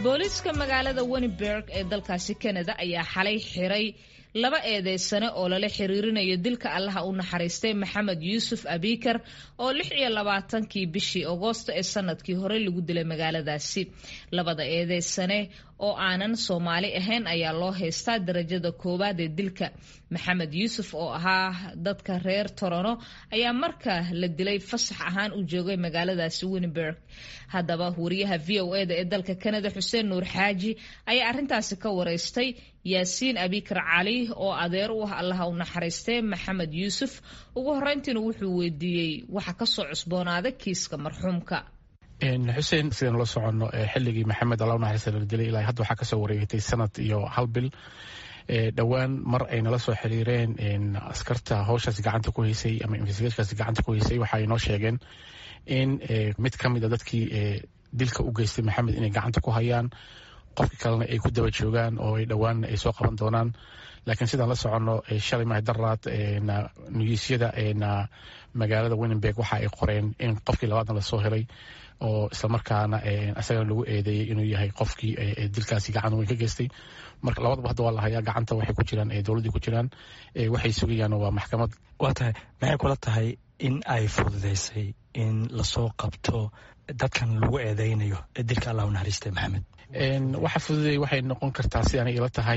booliiska magaalada weniberg ee dalkaasi kanada ayaa xalay xiray laba eedeysane oo lala xiriirinayo dilka allaha u naxariistay maxamed yuusuf abikar oo lix iyo labaatankii bishii agoosto ee sanadkii hore lagu dilay magaaladaasi labada eedeysane oo aanan soomaali ahayn ayaa loo haystaa darajada koowaad ee dilka maxamed yuusuf oo ahaa dadka reer torono ayaa marka la dilay fasax ahaan u joogay magaaladaasi weniberg haddaba wariyaha v o eda ee dalka kanada xuseen nuur xaaji ayaa arintaasi ka wareystay yaasiin abikar cali oo adeer u ah allaha u naxariistay maxamed yuusuf ugu horeyntiina wuxuu weydiiyey waxa kasoo cusboonaaday kiiska marxuumka xuseen sidaynu la soconno xilligii maxamed alla naxariista la dilay ilaa hadda waxaa kasoo wareegatay sanad iyo hal bil dhowaan mar ay nala soo xiriireen askarta howshaas gacanta ku haysay ama investigationkaas gacanta ku haysay waxa ay noo sheegeen in mid ka mid a dadkii dilka u geystay maxamed inay gacanta ku hayaan qofkii kalena ay ku daba joogaan oo ay dhowaan ay soo qaban doonaan laakiin sidaan la soconno shalay mahay daraad nugiisyada magaalada winenberg waxa ay qoreen in qofkii labaadna lasoo helay oo islamarkaana isagana lagu eedeeyey inuu yahay qofkii dilkaasi gacan weyn ka geystay marka labadaba hadda waa la hayaa gacanta waxay ku jiraan dowladdii ku jiraan waxay sugayaan waa maxkamad waa tahay maxay kula tahay in ay fududeysay in lasoo qabto dadkan lagu eedeynayo ee dilka allah u naxariistay maxamed waxa fududay waxay noqon kartaa si anay ila tahay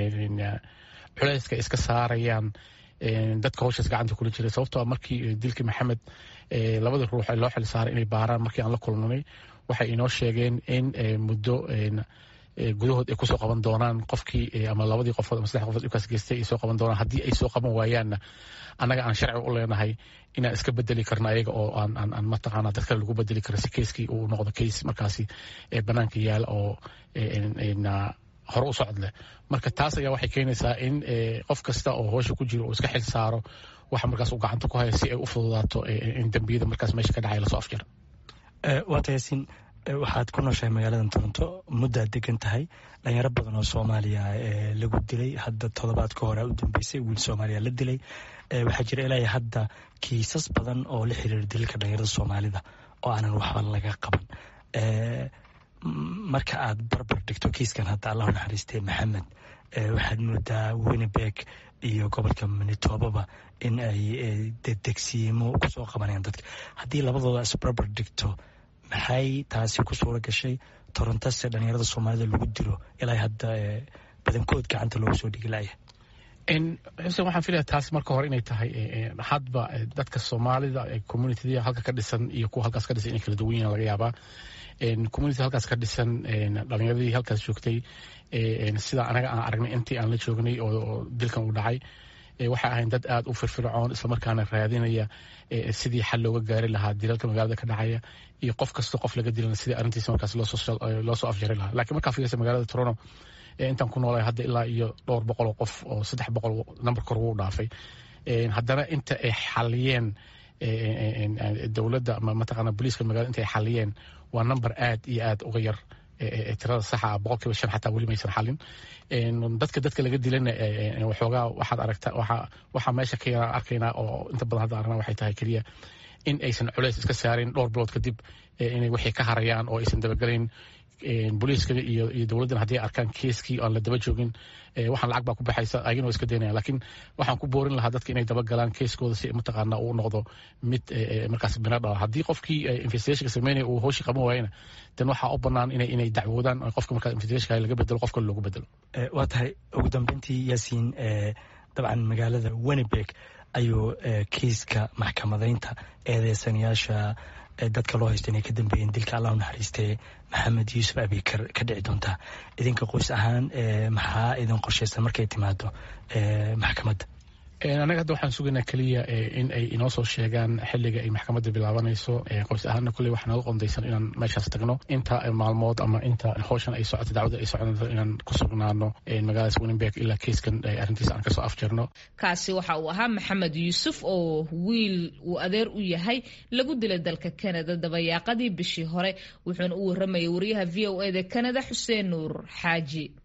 culayska iska saarayaan dadka howshaas gacanta kula jiray sababtoo markii dilkii maxamed labada ruux loo xil saaray inay baaraan markii aan la kulmanay waxay inoo sheegeen in muddo gudahood ay kusoo qaban doonaan qofkii ama labadii qofood ama saddex qofood dhibkaas geystay ay soo qaban doonaan haddii ay soo qaban waayaanna annaga aan sharci u leenahay inaan iska bedeli karno ayaga oo aan aan mataqaana dad kale lagu bedeli karo si keiskii uu noqdo keis markaasi banaanka yaala oo hore u socod leh marka taas ayaa waxay keenaysaa in qof kasta oo hoosha ku jiro uu iska xil saaro waxa markaas uu gacanta ku haya si ay u fududaato in dembiyada markaas meesha ka dhacay lasoo afjaro waata yaasiin waxaad ku nooshahay magaaladan toronto muddaad degan tahay dhalinyaro badan oo soomaaliya lagu dilay hadda todobaad ka hore u dambeysay wiil soomaaliya la dilay waxaa jira ilaa hadda kiisas badan oo la xiriira dilka dhalinyarada soomaalida oo aanan waxba laga qaban marka aad barbar dhigto kiiskan hadda allahu naxariistay maxamed waxaad moodaa winnebeg iyo gobolka manitobaba in ay dedegsiimo kusoo qabanayaan dadka haddii labadooda isbarbar dhigto maxay taasi ku suura gashay torontase dhalinyarada soomaalida lagu dilo ilaa hadda badankood gacanta loogu soo dhigi laya xuseen waxaan filaya taas marka hore inay tahay hadba dadka soomaalida communitida halka ka dhisan iyo kuwa halkaas ka dhisan inay kala duwan yihin laga yaabaa community halkaas ka dhisan dhalinyaradii halkaas joogtay sida anaga aan aragnay intii aan la joognay oo dilkan uu dhacay waxay ahayn dad aada u firfircoon islamarkaana raadinaya sidii xal looga gaari lahaa dilalka magaalada ka dhacaya iyo qof kasta qof laga dilana sidii arrintiisa markaas loo soo afjari lahaa lakiin markaa fiirsa magaalada toronto intaan ku noolay hadda ilaa iyo dhowr boqol oo qof oo saddex boqol nambar kor wuu dhaafay haddana inta ay xaliyeen dowladda ama mataqaana booliiska magaalada inta ay xaliyeen waa number aad iyo aad uga yar tirada saxa ah boqol kiiba shan xataa weli maysan xalin dadka dadka laga dilana waxoogaa waxaad aragta waxa waxaa meesha ka yaraan arkaynaa oo inta badan hadda aragnaa waxay tahay keliya in aysan culays iska saarin dhowr bilood kadib inay wixii ka harayaan oo aysan dabagelayn booliiska iyo iyo dowladdan haddii arkaan keeskii aan la daba joogin waxaan lacag baa ku baxaysa ayagana waa iska daynaya laakiin waxaan ku boorin lahaa dadka inay dabagalaan keeskooda si mataqaana uu noqdo mid markaas bina dhala haddii qofkii investigationka sameynaya uu howshii qaban waayana dan waxaa u banaan inay inay dacwoodaan qofka markaa investigationka laga bedelo qof kale loogu bedelo waa tahay ugu dambeyntii yaasiin dabcan magaalada winnebeg ayuu kiiska maxkamadaynta eedeysanayaasha dadka loo haysto inay ka dambeeyeen dilka allah u naxariistee maxamed yuusuf abikar ka dhici doontaa idinka qoys ahaan maxaa idin qorshaysan markay timaado maxkamadda anaga hadda waxaan sugaynaa keliya in ay inoo soo sheegaan xiliga ay maxkamadda bilaabanayso qoys ahaana kulley waxaa naga qondaysan inaan meeshaas tagno inta maalmood ama inta howshan ay socoto dacwada ay soconayso inaan ku sugnaano magaaladaas winenberg ilaa keiskan arrintiisa aan kasoo afjarno kaasi waxa uu ahaa maxamed yuusuf oo wiil uu adeer u yahay lagu dilay dalka canada dabayaaqadii bishii hore wuxuuna u waramayay wariyaha v o eda canada xuseen nuur xaaji